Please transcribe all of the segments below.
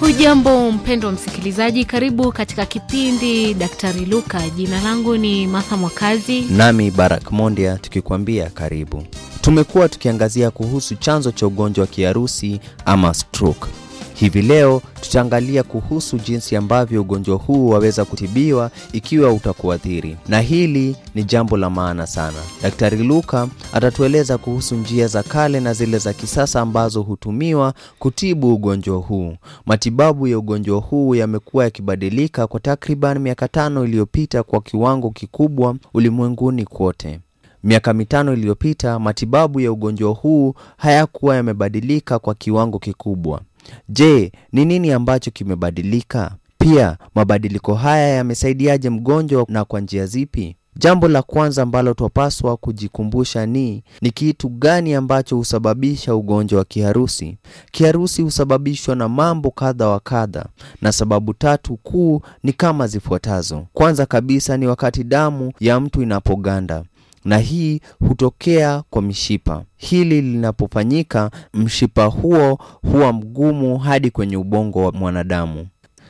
Hujambo mpendwa msikilizaji, karibu katika kipindi Daktari Luka. Jina langu ni Martha Mwakazi. Nami Barak Mondia tukikwambia karibu. Tumekuwa tukiangazia kuhusu chanzo cha ugonjwa wa kiharusi ama stroke. Hivi leo tutaangalia kuhusu jinsi ambavyo ugonjwa huu waweza kutibiwa ikiwa utakuathiri, na hili ni jambo la maana sana. Daktari Luka atatueleza kuhusu njia za kale na zile za kisasa ambazo hutumiwa kutibu ugonjwa huu. Matibabu ya ugonjwa huu yamekuwa yakibadilika kwa takriban miaka tano iliyopita kwa kiwango kikubwa ulimwenguni kote. Miaka mitano iliyopita matibabu ya ugonjwa huu hayakuwa yamebadilika kwa kiwango kikubwa. Je, ni nini ambacho kimebadilika? Pia mabadiliko haya yamesaidiaje mgonjwa na kwa njia zipi? Jambo la kwanza ambalo twapaswa kujikumbusha ni ni kitu gani ambacho husababisha ugonjwa wa kiharusi. Kiharusi husababishwa na mambo kadha wa kadha, na sababu tatu kuu ni kama zifuatazo. Kwanza kabisa ni wakati damu ya mtu inapoganda na hii hutokea kwa mishipa. Hili linapofanyika, mshipa huo huwa mgumu hadi kwenye ubongo wa mwanadamu.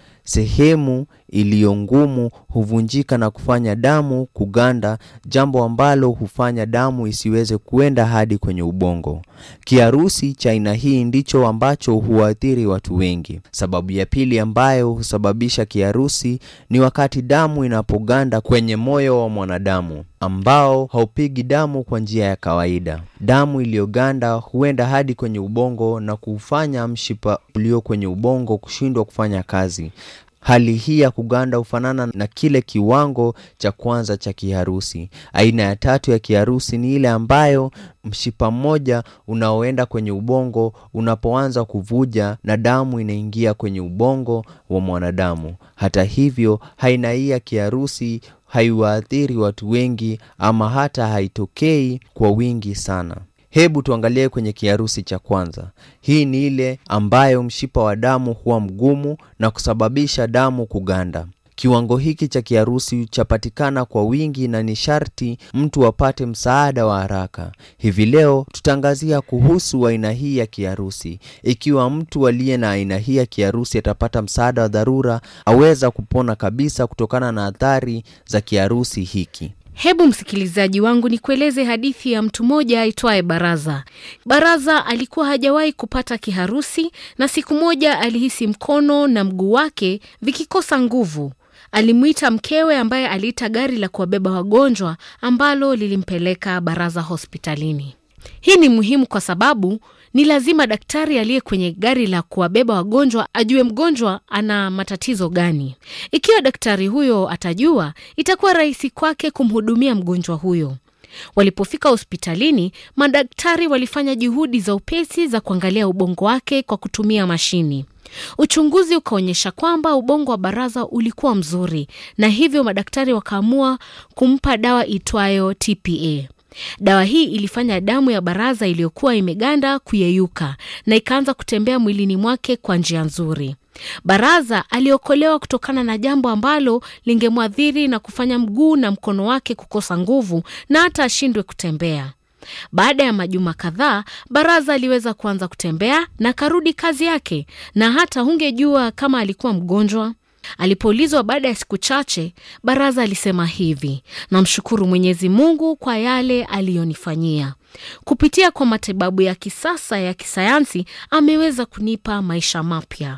Sehemu iliyo ngumu huvunjika na kufanya damu kuganda, jambo ambalo hufanya damu isiweze kuenda hadi kwenye ubongo. Kiharusi cha aina hii ndicho ambacho huathiri watu wengi. Sababu ya pili ambayo husababisha kiharusi ni wakati damu inapoganda kwenye moyo wa mwanadamu ambao haupigi damu kwa njia ya kawaida. Damu iliyoganda huenda hadi kwenye ubongo na kufanya mshipa ulio kwenye ubongo kushindwa kufanya kazi. Hali hii ya kuganda hufanana na kile kiwango cha kwanza cha kiharusi. Aina ya tatu ya kiharusi ni ile ambayo mshipa mmoja unaoenda kwenye ubongo unapoanza kuvuja na damu inaingia kwenye ubongo wa mwanadamu. Hata hivyo, aina hii ya kiharusi haiwaathiri watu wengi ama hata haitokei kwa wingi sana. Hebu tuangalie kwenye kiharusi cha kwanza. Hii ni ile ambayo mshipa wa damu huwa mgumu na kusababisha damu kuganda. Kiwango hiki cha kiharusi chapatikana kwa wingi na ni sharti mtu apate msaada wa haraka. Hivi leo tutaangazia kuhusu aina hii ya kiharusi. Ikiwa mtu aliye na aina hii ya kiharusi atapata msaada wa dharura, aweza kupona kabisa kutokana na athari za kiharusi hiki. Hebu msikilizaji wangu nikueleze hadithi ya mtu mmoja aitwaye Baraza. Baraza alikuwa hajawahi kupata kiharusi, na siku moja alihisi mkono na mguu wake vikikosa nguvu. Alimwita mkewe ambaye aliita gari la kuwabeba wagonjwa ambalo lilimpeleka Baraza hospitalini. Hii ni muhimu kwa sababu ni lazima daktari aliye kwenye gari la kuwabeba wagonjwa ajue mgonjwa ana matatizo gani. Ikiwa daktari huyo atajua, itakuwa rahisi kwake kumhudumia mgonjwa huyo. Walipofika hospitalini, madaktari walifanya juhudi za upesi za kuangalia ubongo wake kwa kutumia mashini. Uchunguzi ukaonyesha kwamba ubongo wa Baraza ulikuwa mzuri, na hivyo madaktari wakaamua kumpa dawa itwayo TPA. Dawa hii ilifanya damu ya Baraza iliyokuwa imeganda kuyeyuka na ikaanza kutembea mwilini mwake kwa njia nzuri. Baraza aliokolewa kutokana na jambo ambalo lingemwathiri na kufanya mguu na mkono wake kukosa nguvu na hata ashindwe kutembea. Baada ya majuma kadhaa, Baraza aliweza kuanza kutembea na karudi kazi yake, na hata hungejua kama alikuwa mgonjwa. Alipoulizwa baada ya siku chache, Baraza alisema hivi: namshukuru Mwenyezi Mungu kwa yale aliyonifanyia. Kupitia kwa matibabu ya kisasa ya kisayansi, ameweza kunipa maisha mapya.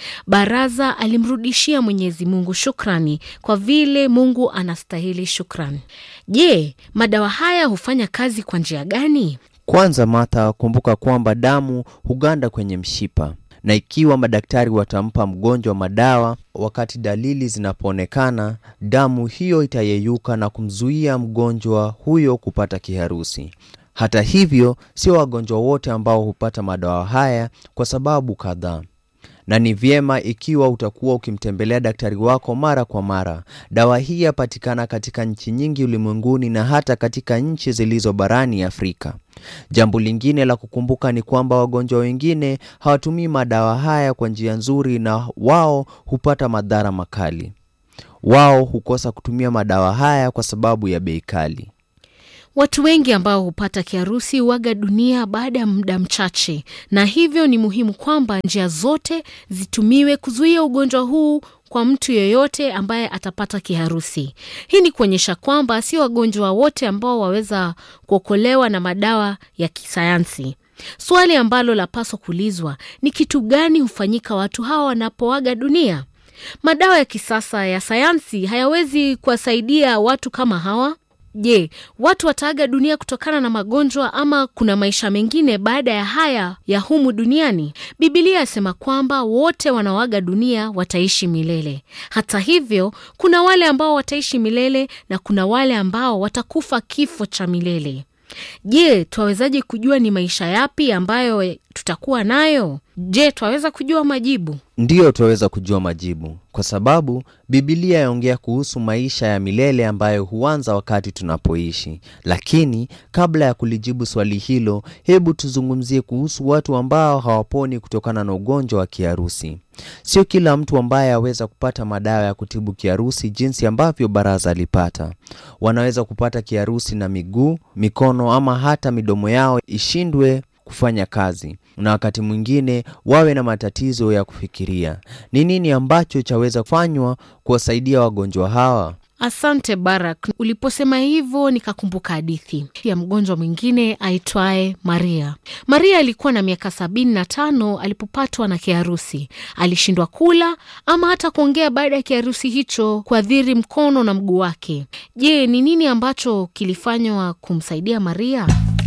Baraza alimrudishia Mwenyezi Mungu shukrani kwa vile Mungu anastahili shukrani. Je, madawa haya hufanya kazi kwa njia gani? Kwanza Martha, kumbuka kwamba damu huganda kwenye mshipa na ikiwa madaktari watampa mgonjwa madawa wakati dalili zinapoonekana, damu hiyo itayeyuka na kumzuia mgonjwa huyo kupata kiharusi. Hata hivyo, sio wagonjwa wote ambao hupata madawa haya kwa sababu kadhaa na ni vyema ikiwa utakuwa ukimtembelea daktari wako mara kwa mara. Dawa hii yapatikana katika nchi nyingi ulimwenguni na hata katika nchi zilizo barani Afrika. Jambo lingine la kukumbuka ni kwamba wagonjwa wengine hawatumii madawa haya kwa njia nzuri, na wao hupata madhara makali. Wao hukosa kutumia madawa haya kwa sababu ya bei kali. Watu wengi ambao hupata kiharusi huaga dunia baada ya muda mchache, na hivyo ni muhimu kwamba njia zote zitumiwe kuzuia ugonjwa huu kwa mtu yeyote ambaye atapata kiharusi. Hii ni kuonyesha kwamba sio wagonjwa wote ambao waweza kuokolewa na madawa ya kisayansi. Swali ambalo lapaswa kuulizwa ni kitu gani hufanyika watu hawa wanapoaga dunia? Madawa ya kisasa ya sayansi hayawezi kuwasaidia watu kama hawa. Je, watu wataaga dunia kutokana na magonjwa ama kuna maisha mengine baada ya haya ya humu duniani? Bibilia yasema kwamba wote wanaoaga dunia wataishi milele. Hata hivyo, kuna wale ambao wataishi milele na kuna wale ambao watakufa kifo cha milele. Je, twawezaje kujua ni maisha yapi ambayo tutakuwa nayo? Je, twaweza kujua majibu? Ndiyo, twaweza kujua majibu kwa sababu Bibilia yaongea kuhusu maisha ya milele ambayo huanza wakati tunapoishi. Lakini kabla ya kulijibu swali hilo, hebu tuzungumzie kuhusu watu ambao hawaponi kutokana na ugonjwa wa kiharusi. Sio kila mtu ambaye aweza kupata madawa ya kutibu kiharusi jinsi ambavyo Baraza alipata. Wanaweza kupata kiharusi na miguu, mikono ama hata midomo yao ishindwe kufanya kazi na wakati mwingine wawe na matatizo ya kufikiria. Ni nini ambacho chaweza kufanywa kuwasaidia wagonjwa hawa? Asante Barak, uliposema hivyo nikakumbuka hadithi ya mgonjwa mwingine aitwaye Maria. Maria alikuwa na miaka sabini na tano alipopatwa na kiharusi. Alishindwa kula ama hata kuongea baada ya kiharusi hicho kuathiri mkono na mguu wake. Je, ni nini ambacho kilifanywa kumsaidia Maria?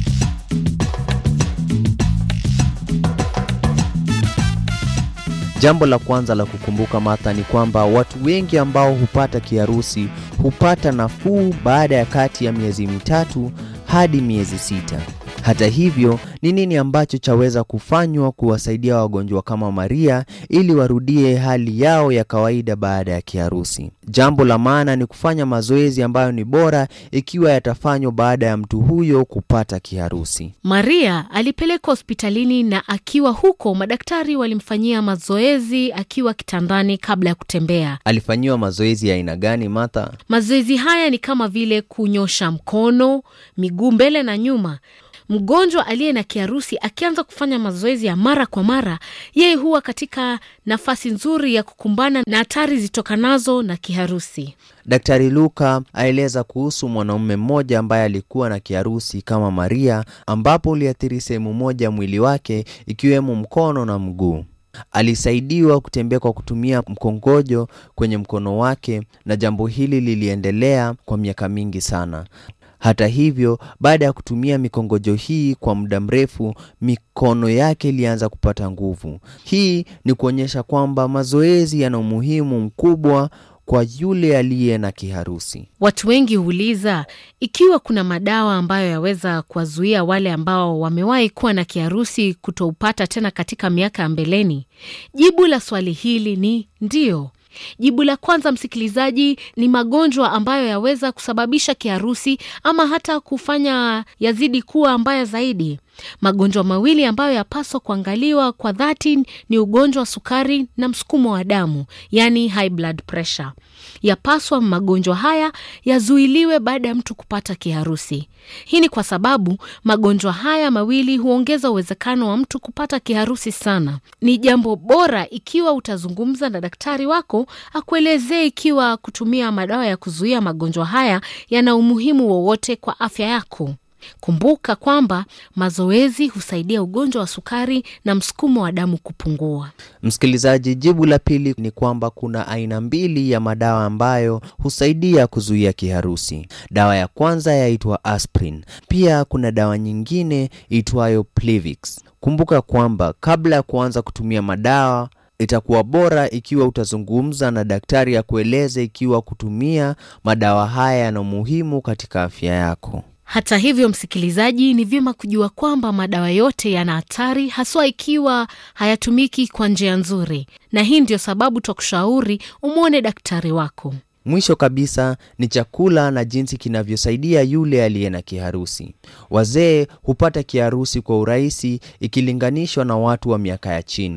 Jambo la kwanza la kukumbuka Martha ni kwamba watu wengi ambao hupata kiharusi hupata nafuu baada ya kati ya miezi mitatu hadi miezi sita. Hata hivyo, ni nini ambacho chaweza kufanywa kuwasaidia wagonjwa kama Maria ili warudie hali yao ya kawaida baada ya kiharusi? Jambo la maana ni kufanya mazoezi ambayo ni bora ikiwa yatafanywa baada ya mtu huyo kupata kiharusi. Maria alipelekwa hospitalini na akiwa huko madaktari walimfanyia mazoezi akiwa kitandani kabla ya kutembea. Alifanyiwa mazoezi ya aina gani, Martha? Mazoezi haya ni kama vile kunyosha mkono, miguu mbele na nyuma. Mgonjwa aliye na kiharusi akianza kufanya mazoezi ya mara kwa mara, yeye huwa katika nafasi nzuri ya kukumbana na hatari zitokanazo na kiharusi. Daktari Luka aeleza kuhusu mwanaume mmoja ambaye alikuwa na kiharusi kama Maria, ambapo uliathiri sehemu moja ya mwili wake ikiwemo mkono na mguu. Alisaidiwa kutembea kwa kutumia mkongojo kwenye mkono wake, na jambo hili liliendelea kwa miaka mingi sana. Hata hivyo, baada ya kutumia mikongojo hii kwa muda mrefu, mikono yake ilianza kupata nguvu. Hii ni kuonyesha kwamba mazoezi yana umuhimu mkubwa kwa yule aliye na kiharusi. Watu wengi huuliza ikiwa kuna madawa ambayo yaweza kuwazuia wale ambao wamewahi kuwa na kiharusi kutoupata tena katika miaka ya mbeleni. Jibu la swali hili ni ndiyo. Jibu la kwanza, msikilizaji, ni magonjwa ambayo yaweza kusababisha kiharusi ama hata kufanya yazidi kuwa mbaya zaidi. Magonjwa mawili ambayo yapaswa kuangaliwa kwa dhati ni ugonjwa wa sukari na msukumo wa damu, yani high blood pressure. Yapaswa magonjwa haya yazuiliwe baada ya mtu kupata kiharusi. Hii ni kwa sababu magonjwa haya mawili huongeza uwezekano wa mtu kupata kiharusi sana. Ni jambo bora ikiwa utazungumza na daktari wako akuelezee ikiwa kutumia madawa ya kuzuia magonjwa haya yana umuhimu wowote kwa afya yako. Kumbuka kwamba mazoezi husaidia ugonjwa wa sukari na msukumo wa damu kupungua. Msikilizaji, jibu la pili ni kwamba kuna aina mbili ya madawa ambayo husaidia kuzuia kiharusi. Dawa ya kwanza yaitwa aspirin. Pia kuna dawa nyingine itwayo Plevix. Kumbuka kwamba kabla ya kuanza kutumia madawa itakuwa bora ikiwa utazungumza na daktari akueleze ikiwa kutumia madawa haya yana umuhimu katika afya yako. Hata hivyo, msikilizaji, ni vyema kujua kwamba madawa yote yana hatari, haswa ikiwa hayatumiki kwa njia nzuri, na hii ndio sababu twakushauri umwone daktari wako. Mwisho kabisa ni chakula na jinsi kinavyosaidia yule aliye na kiharusi. Wazee hupata kiharusi kwa urahisi ikilinganishwa na watu wa miaka ya chini.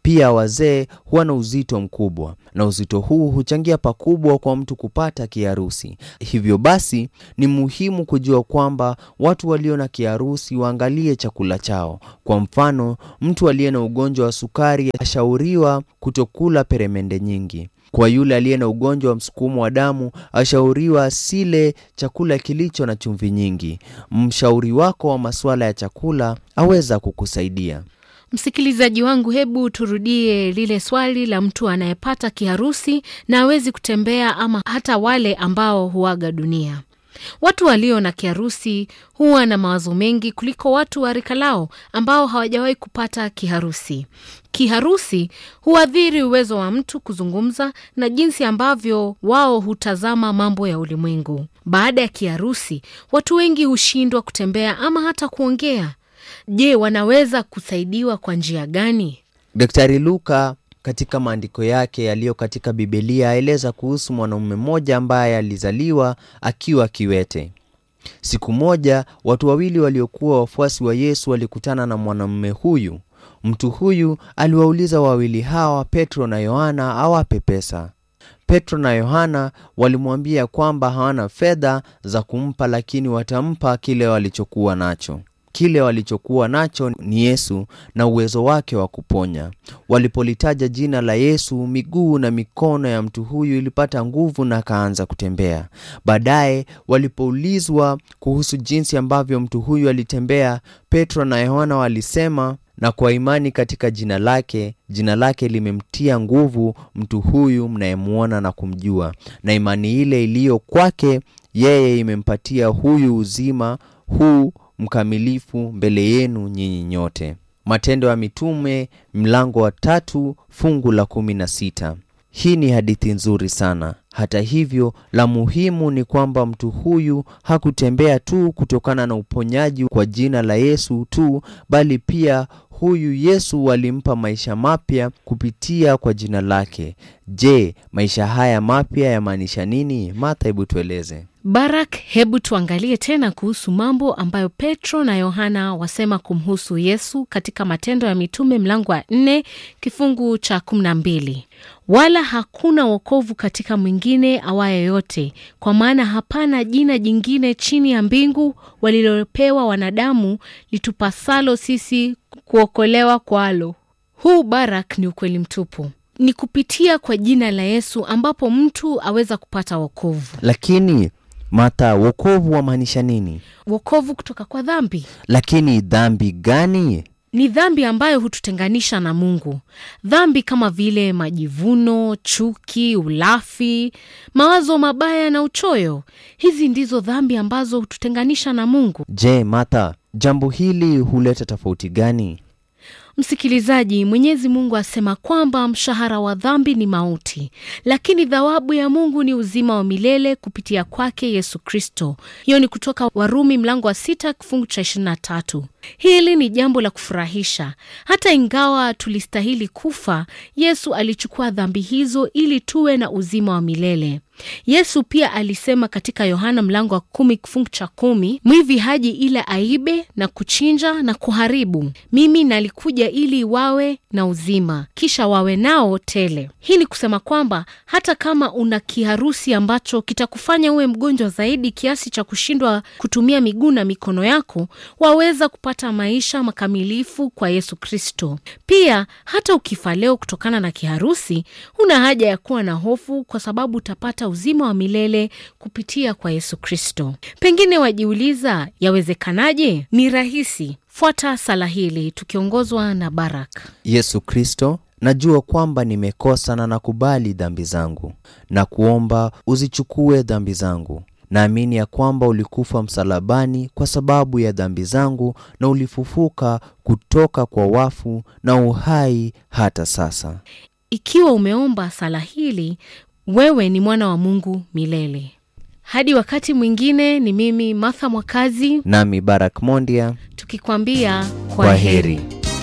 Pia wazee huwa na uzito mkubwa, na uzito huu huchangia pakubwa kwa mtu kupata kiharusi. Hivyo basi, ni muhimu kujua kwamba watu walio na kiharusi waangalie chakula chao. Kwa mfano, mtu aliye na ugonjwa wa sukari ashauriwa kutokula peremende nyingi. Kwa yule aliye na ugonjwa wa msukumo wa damu ashauriwa asile chakula kilicho na chumvi nyingi. Mshauri wako wa masuala ya chakula aweza kukusaidia. Msikilizaji wangu, hebu turudie lile swali la mtu anayepata kiharusi na hawezi kutembea ama hata wale ambao huaga dunia. Watu walio na kiharusi huwa na mawazo mengi kuliko watu wa rika lao ambao hawajawahi kupata kiharusi. Kiharusi huathiri uwezo wa mtu kuzungumza na jinsi ambavyo wao hutazama mambo ya ulimwengu. Baada ya kiharusi, watu wengi hushindwa kutembea ama hata kuongea. Je, wanaweza kusaidiwa kwa njia gani? Daktari Luka katika maandiko yake yaliyo katika Bibilia aeleza kuhusu mwanamume mmoja ambaye alizaliwa akiwa kiwete. Siku moja watu wawili waliokuwa wafuasi wa Yesu walikutana na mwanamume huyu. Mtu huyu aliwauliza wawili hawa, Petro na Yohana, awape pesa. Petro na Yohana walimwambia kwamba hawana fedha za kumpa, lakini watampa kile walichokuwa nacho. Kile walichokuwa nacho ni Yesu na uwezo wake wa kuponya. Walipolitaja jina la Yesu, miguu na mikono ya mtu huyu ilipata nguvu na akaanza kutembea. Baadaye walipoulizwa kuhusu jinsi ambavyo mtu huyu alitembea, Petro na Yohana walisema na kwa imani katika jina lake, jina lake limemtia nguvu mtu huyu mnayemwona na kumjua, na imani ile iliyo kwake yeye imempatia huyu uzima huu mkamilifu mbele yenu nyinyi nyote. Matendo ya Mitume mlango wa tatu fungu la kumi na sita. Hii ni hadithi nzuri sana. Hata hivyo, la muhimu ni kwamba mtu huyu hakutembea tu kutokana na uponyaji kwa jina la Yesu tu, bali pia huyu Yesu alimpa maisha mapya kupitia kwa jina lake. Je, maisha haya mapya yamaanisha nini? Martha, hebu tueleze. Barak, hebu tuangalie tena kuhusu mambo ambayo Petro na Yohana wasema kumhusu Yesu katika Matendo ya Mitume mlango wa nne kifungu cha kumi na mbili wala hakuna wokovu katika mwingine awaye yote, kwa maana hapana jina jingine chini ya mbingu walilopewa wanadamu litupasalo sisi kuokolewa kwalo. Huu Barak ni ukweli mtupu. Ni kupitia kwa jina la Yesu ambapo mtu aweza kupata wokovu. Lakini Martha, wokovu wamaanisha nini? Wokovu kutoka kwa dhambi Lakini dhambi gani? ni dhambi ambayo hututenganisha na Mungu. Dhambi kama vile majivuno, chuki, ulafi, mawazo mabaya na uchoyo. Hizi ndizo dhambi ambazo hututenganisha na Mungu. Je, Martha, jambo hili huleta tofauti gani? Msikilizaji, Mwenyezi Mungu asema kwamba mshahara wa dhambi ni mauti, lakini thawabu ya Mungu ni uzima wa milele kupitia kwake Yesu Kristo. Hiyo ni kutoka Warumi mlango wa sita kifungu cha ishirini na tatu. Hili ni jambo la kufurahisha. Hata ingawa tulistahili kufa, Yesu alichukua dhambi hizo ili tuwe na uzima wa milele. Yesu pia alisema katika Yohana mlango wa kumi kifungu cha kumi, mwivi haji ila aibe na kuchinja na kuharibu. Mimi nalikuja ili wawe na uzima, kisha wawe nao tele. Hii ni kusema kwamba hata kama una kiharusi ambacho kitakufanya uwe mgonjwa zaidi kiasi cha kushindwa kutumia miguu na mikono yako, waweza kupata maisha makamilifu kwa Yesu Kristo. Pia hata ukifa leo kutokana na kiharusi, huna haja ya kuwa na hofu, kwa sababu utapata uzima wa milele kupitia kwa Yesu Kristo. Pengine wajiuliza, yawezekanaje? Ni rahisi. Fuata sala hili tukiongozwa na Barak. Yesu Kristo, najua kwamba nimekosa na nakubali dhambi zangu na kuomba uzichukue dhambi zangu. Naamini ya kwamba ulikufa msalabani kwa sababu ya dhambi zangu na ulifufuka kutoka kwa wafu na uhai hata sasa. Ikiwa umeomba sala hili, wewe ni mwana wa Mungu milele. Hadi wakati mwingine, ni mimi Martha Mwakazi Nami Barak Mondia, tukikwambia kwa, kwa heri.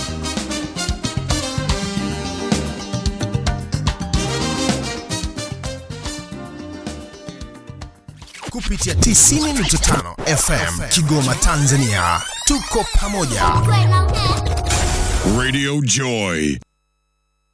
kupitia 90.5 FM Kigoma, Tanzania. Tuko pamoja. Radio Joy.